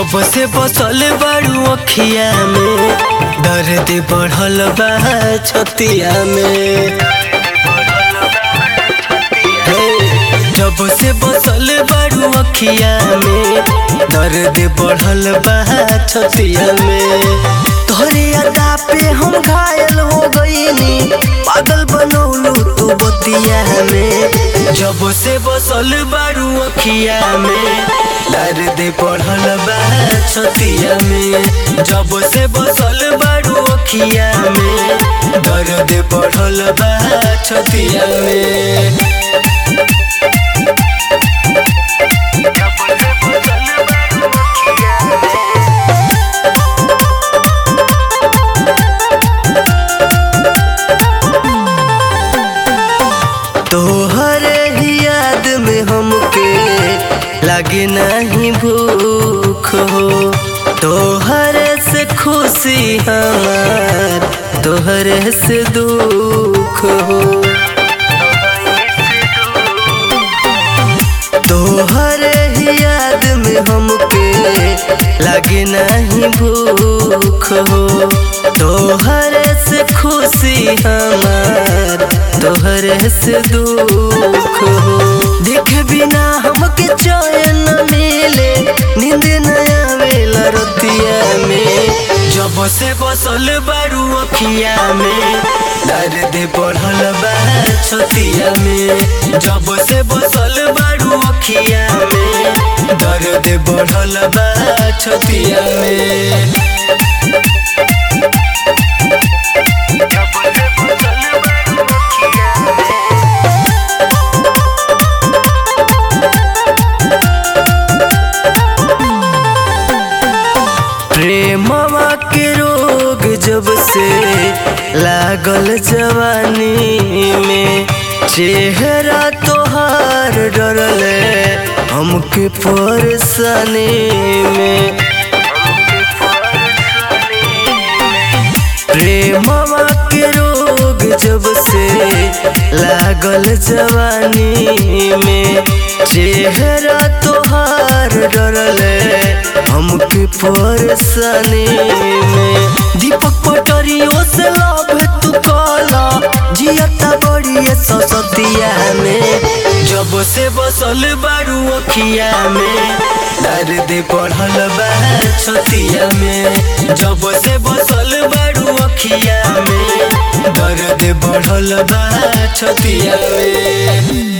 जब से बसल बारू अखिया में दर्द बढ़ल बा छतिया में हे, जब से बसल बारू अखिया में दर्द बढ़ल बा छतिया में तोहरे अदा पे हम घायल हो गईनी पागल बनौलू तू बतिया में जब से बसल बारू अखिया में दर्द बढ़ल बा छतिया में जब से बसल बारू अखिया में दर्द बढ़ल बा छतिया में तोहरे ही याद में हमके लगे नहीं भूख हो तोहरे से खुशी हमार तोहरे से दुख हो तोहरे ही याद में हमके लगे नहीं भूख हो तोहरे से खुशी हमार तोहरे से दुख हो देख बिना हमके चैन न मिले नींद न आवेला रतिया में जब से बसल बारू अखिया में दर्द बढ़ल बा छतिया में जब से बसल बारू अखिया में दर्द बढ़ल बा छतिया में प्रेमवा के रोग जब से लागल जवानी में चेहरा तोहार डरले हमके परेशानी में प्रेमवा के रोग जब से लागल जवानी में चेहरा तोहार डरले हमके परेशानी में दीपक पटरियों से लव तू कला जियता बड़ी ससतिया में जब से बसल बारू अखिया में दर्द बढ़ल बा छतिया में जब से बसल बारू अखिया में दर्द बढ़ल बा छतिया में